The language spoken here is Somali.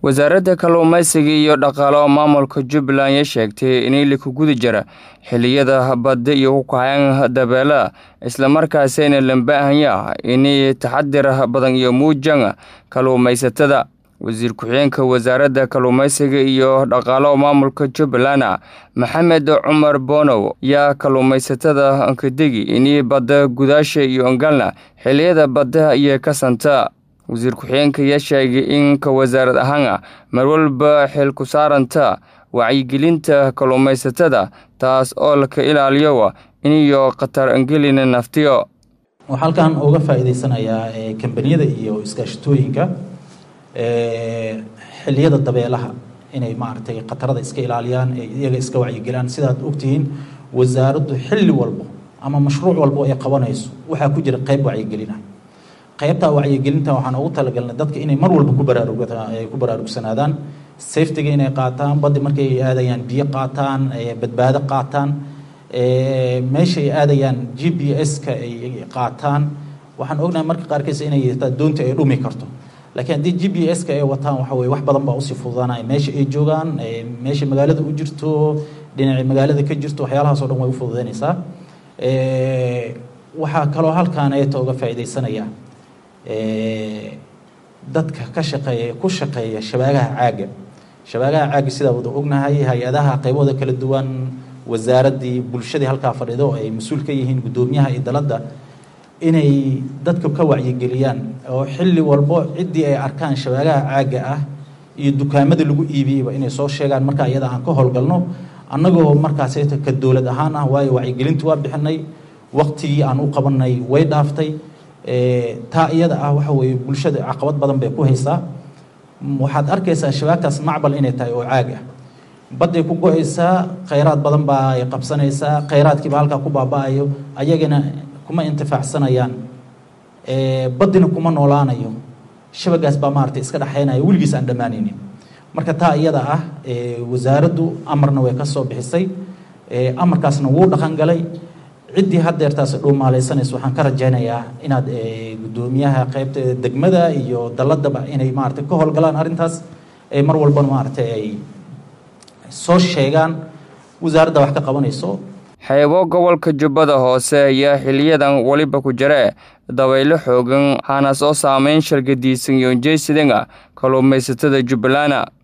wasaaradda kalluumaysiga iyo dhaqaalo maamulka jubbaland ayaa sheegtay in ili ku guda jira xilliyada badda iyo ku kacayan dabeela islamarkaasina lambaahanyaa inay taxadir badan iyo muujan kalluumaysatada wasiir ku-xigeenka wasaaradda kalluumaysiga iyo dhaqaalo maamulka jubbaland maxamed cumar bonow yaa kalluumaysatada kadegi inay badda gudaasha iyo ongalna xilliyada badda iyo ka santa wasiir ku-xigeenka ayaa sheegay in ka wasaarad ahaan mar walba xil ku saaranta wacyigelinta kalluumaysatada taas oo laka ilaaliyo iniyo khatar angelina naftiyo waxaa halkan uga faa'iidaysanayaa kambaniyada iyo iskaashatooyinka xilliyada dabeelaha inay maaragtay khatarada iska ilaaliyaan iyaga iska wacyigelaan sidaad ogtihiin wasaaraddu xilli walbo ama mashruuc walbo ay qabanayso waxaa ku jira qeyb wacyigelina qaybtaa wacyigelinta waxaan ugu talagalnay dadka inay mar walba ku baraarug ku baraarugsanaadaan safetiga inay qaataan baddi markay aadayaan biyo qaataan badbaado qaataan meesha ay aadayaan g p s-ka ay qaataan waxaan ognahay marka qaarkiis inay doonta ay dhumi karto laakiin haddii g p s-ka ay wataan waxa weye wax badan baa usii fududaanaya meesha ay joogaan meesha magaalada u jirto dhinaca magaalada ka jirto waxyaalahaas o dhan way u fududeynaysaa waxaa kaloo halkaan ayata uga faa'iidaysanaya dadka ka shaqeeya ku shaqeeya shabaagaha caaga shabaagaha caaga sidaa wada ognahay hay-adaha qaybooda kala duwan wasaaraddii bulshadii halkaa fadhido ay mas-uul ka yihiin guddoomiyaha iyo daladda inay dadka ka wacyigeliyaan oo xilli walbo ciddii ay arkaan shabaagaha caaga ah iyo dukaamada lagu iibiyeyba inay soo sheegaan markaa iyada aan ka howlgalno annagoo markaas ka dowlad ahaan ah waayo wacyigelintu waa bixinay waqtigii aan u qabanay way dhaaftay taa iyada ah waxa weeye bulshada caqabad badan bay ku haysaa waxaad arkaysaa shabaagtaas macbal inay tahay oo caag ah badday ku go-aysaa khayraad badan baa ay qabsanaysaa khayraadkiiba halkaa ku baaba-ayo ayagana kuma intifaacsanayaan baddina kuma noolaanayo shabagaas baa maaragtay iska dhexaynaya weligiis aan dhammaanaynin marka taa iyada ah wasaaraddu amarna way ka soo bixisay amarkaasna wuu dhaqan galay ciddii haddeertaas dhuumaalaysanaysa waxaan ka rajaynayaa inaad guddoomiyaha qaybta degmada iyo dalladaba inay maaragtay ka howlgalaan arrintaas mar walbana maaragtay ay soo sheegaan wasaaradda wax ka qabanayso xeebo gobolka jubbada hoose ayaa xiliyadan weliba ku jire dabaylo xoogan waxaana soo saameyn shargadiisan iyo jeysidanga kalluumaysatada jubbalana